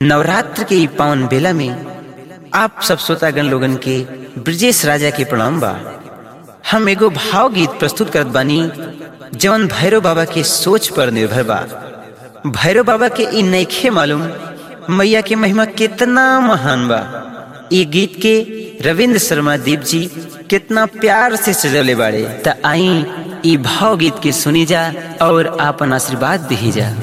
नवरात्र के ई पावन बेला में आप सब श्रोतागण लोगन के ब्रजेश राजा के प्रणाम बा हम एगो भाव गीत प्रस्तुत करत बानी जवन भैरव बाबा के सोच पर निर्भर बा भैरव बाबा के ई नइखे मालूम मैया के महिमा कितना महान बा ई गीत के रविंद्र शर्मा दीप जी कितना प्यार से सजले बाड़े त आई ई भाव गीत के सुनी जा और आपन आशीर्वाद दिही जा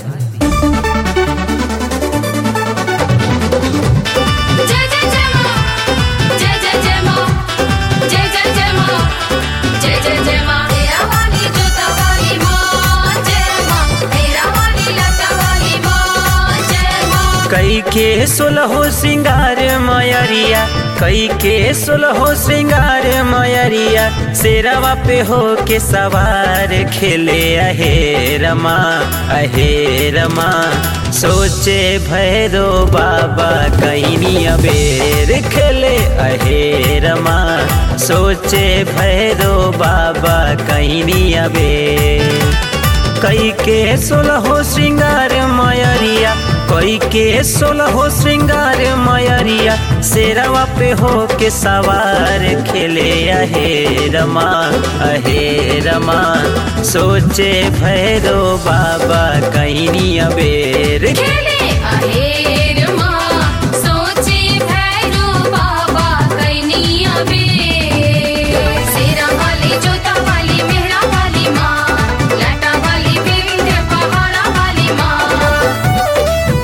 जय जय जय मां जय जय जय मां जय जय जय मां जय जय जय मां तेरा वाली जोता वाली मां जय मां तेरा वाली लता वाली मां जय मां कई के सुलहो श्रृंगार मायरिया कई के सुलहो श्रृंगार मायरिया शेरवा पे हो के सवार खेले अहे रमा अहे रमा सोचे भैरो बाबा कहीं अबेर खेले अहे रमा सोचे भैरो बाबा कहीं अबेर कई के सोलहो श्रृंगार मायरिया कई के सोलहो श्रृंगार मायरिया शेरवा पे हो के सवार खेले अहे रमा अहे रमा सोचे भैरो बाबा कहीं अबेर खेले आहेर मां सोचे भैरो बाबा कैनिया बे सेरा वाली जोता वाली मेहरा वाली मां लटा वाली विंध्य पहाड़ा वाली मां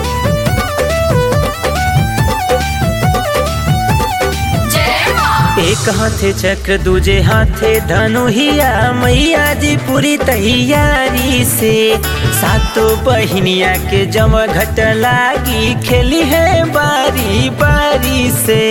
जय मां एक हाथे चक्र दूजे हाथे धनुहिया मैया जी पूरी तैयारी से सातों बहिनिया के जम घट लागी खेली है बारी बारी से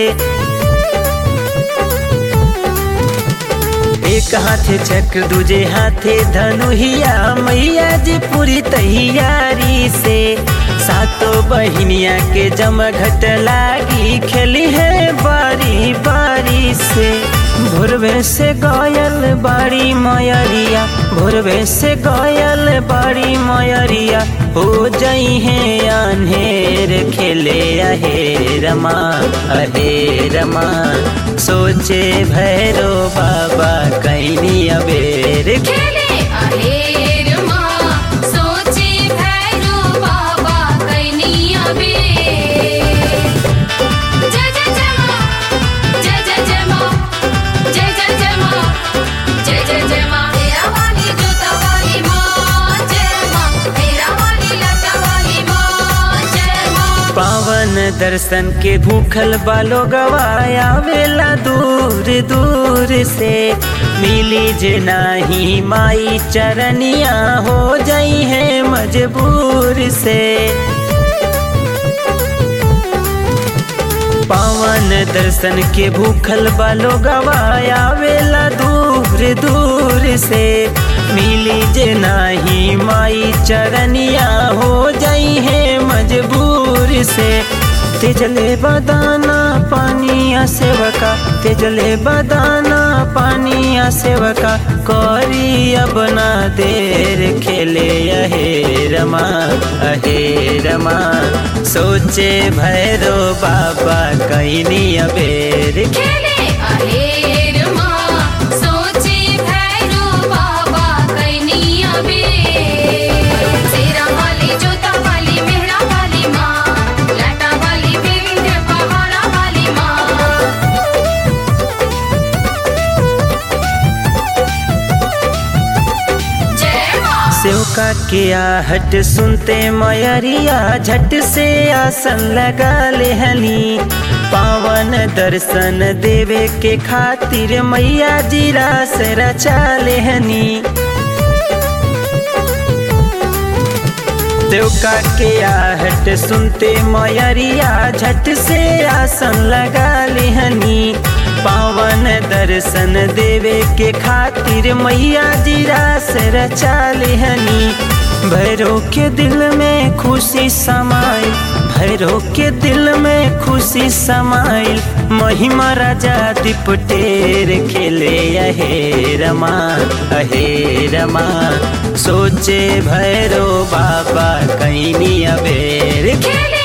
एक हाथे चक्र दूजे हाथे धनुहिया मैया जी पूरी तैयारी से सातों बहिनिया के जम घट लागी खेली है बारी बारी से भोरवे से गायल बाड़ी मयरिया भोरवे से गायल बाड़ी मयरिया हो जाई है अनहेर खेले अहे रमा अहे रमा सोचे भैरो बाबा कहीं अबेर खेले आहेर मां सोचे भैरो बाबा कैनिया बे जय जय जय मां जय जय जय मां जय जय जय मां जय जय जय मां तेरा वाली जोता वाली मां जय मां तेरा वाली लता वाली मां जय मां पावन दर्शन के भूखल बालो गवाया वेला दूर दूर से मिली जे नाही माई चरनिया हो जाई है मजबूर से पावन दर्शन के भूखल बालो गवाया वेला दूर दूर से मिली जे नाही माई चरनिया हो जाई है मजबूर से तेजले बदाना पानिया सेवका तेजले बदाना पानिया सेवका करी अब ना देर खेले अहे रमा अहे रमा सोचे भैरो बाबा कहीं अबेर खेले आहेर मां सोचे भैरो बाबा कैनिया बे सेरा वाली जोता वाली मेहरा वाली मां लटा वाली विंध्य पहाड़ा वाली मां जय मां सेवका के आहट सुनते मयरिया झट से आसन लगा लेहनी पावन दर्शन देवे के खातिर मैया जी रास रचा लेहनी देवका के आहट सुनते मयरिया झट से आसन लगा लेहनी पावन दर्शन देवे के खातिर मैया जी रास रचा लेहनी भैरो के दिल में खुशी समाई भैरो के दिल में खुशी समाइल महिमा राजा दिपटेर खेले अहे रमा अहे रमा सोचे भैरो बाबा कहीं अबेर खेले